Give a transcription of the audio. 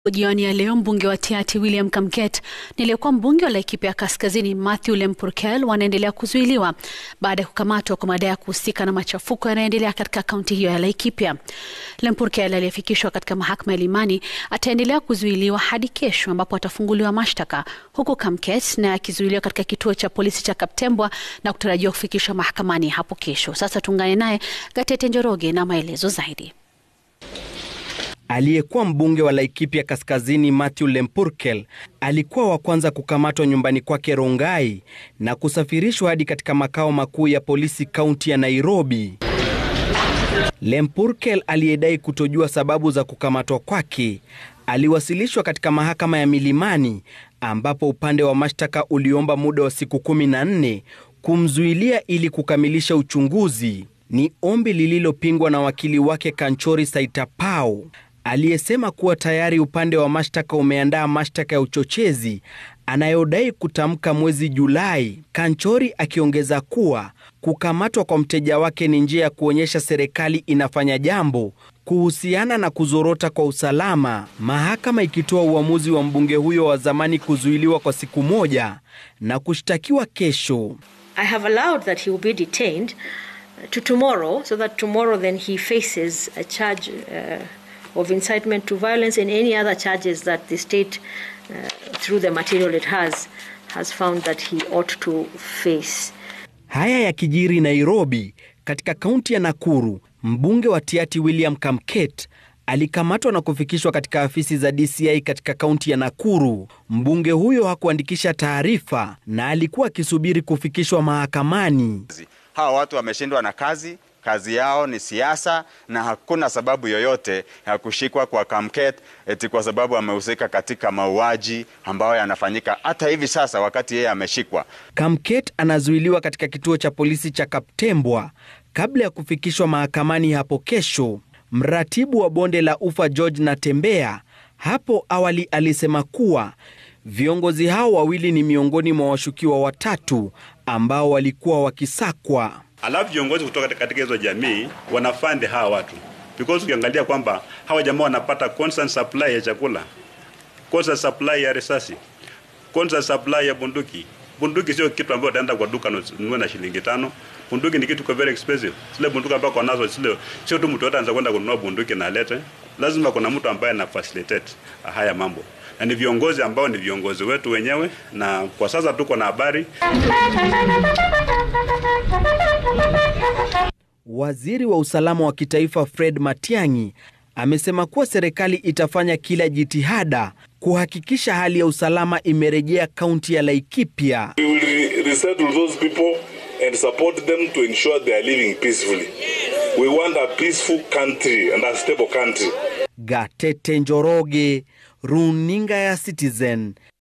Jioni ya leo mbunge wa Tiaty William Kamket na aliyekuwa mbunge wa Laikipia Kaskazini Matthew Lempurkel wanaendelea kuzuiliwa baada ya kukamatwa kwa madai ya kuhusika na machafuko yanayoendelea katika kaunti hiyo ya Laikipia. Lempurkel aliyefikishwa katika mahakama ya Limani ataendelea kuzuiliwa hadi kesho ambapo atafunguliwa mashtaka, huku Kamket naye akizuiliwa katika kituo cha polisi cha Kaptembwa na kutarajiwa kufikishwa mahakamani hapo kesho. Sasa tuungane naye Gatete Njoroge na maelezo zaidi. Aliyekuwa mbunge wa Laikipia Kaskazini Matthew Lempurkel alikuwa wa kwanza kukamatwa nyumbani kwake Rongai na kusafirishwa hadi katika makao makuu ya polisi kaunti ya Nairobi. Lempurkel aliyedai kutojua sababu za kukamatwa kwake aliwasilishwa katika mahakama ya Milimani ambapo upande wa mashtaka uliomba muda wa siku kumi na nne kumzuilia ili kukamilisha uchunguzi. Ni ombi lililopingwa na wakili wake Kanchori Saitapao aliyesema kuwa tayari upande wa mashtaka umeandaa mashtaka ya uchochezi anayodai kutamka mwezi Julai. Kanchori akiongeza kuwa kukamatwa kwa mteja wake ni njia ya kuonyesha serikali inafanya jambo kuhusiana na kuzorota kwa usalama, mahakama ikitoa uamuzi wa mbunge huyo wa zamani kuzuiliwa kwa siku moja na kushtakiwa kesho. I have allowed that he will be detained to tomorrow so that tomorrow then he faces a charge uh, of incitement to violence and any other charges that the state uh, through the material it has has found that he ought to face. Haya yakijiri Nairobi, katika kaunti ya Nakuru, mbunge wa Tiaty William Kamket alikamatwa na kufikishwa katika afisi za DCI katika kaunti ya Nakuru. Mbunge huyo hakuandikisha taarifa na alikuwa akisubiri kufikishwa mahakamani. Hawa watu wameshindwa na kazi kazi yao ni siasa na hakuna sababu yoyote ya kushikwa kwa Kamket eti kwa sababu amehusika katika mauaji ambayo yanafanyika hata hivi sasa wakati yeye ameshikwa. Kamket anazuiliwa katika kituo cha polisi cha Kaptembwa kabla ya kufikishwa mahakamani hapo kesho. Mratibu wa bonde la Ufa George Natembea hapo awali alisema kuwa viongozi hao wawili ni miongoni mwa washukiwa watatu ambao walikuwa wakisakwa. Alafu viongozi kutoka katika hizo jamii wanafande hawa watu because ukiangalia kwamba hawa jamaa wanapata constant supply ya chakula, constant supply ya risasi, constant supply ya bunduki. Bunduki sio kitu ambacho utaenda kwa duka nunue na shilingi tano. Bunduki ni kitu kwa very expensive. Zile bunduki ambazo kwa nazo zile sio tu mtu yote anaweza kwenda kununua bunduki na alete. Lazima kuna mtu ambaye ana facilitate haya mambo. Na ni viongozi ambao ni viongozi wetu wenyewe na kwa sasa tuko na habari Waziri wa usalama wa kitaifa Fred Matiang'i amesema kuwa serikali itafanya kila jitihada kuhakikisha hali ya usalama imerejea kaunti ya Laikipia. We will resettle those people and support them to ensure they are living peacefully. We want a peaceful country and a stable country. Gatete Njoroge, Runinga ya Citizen,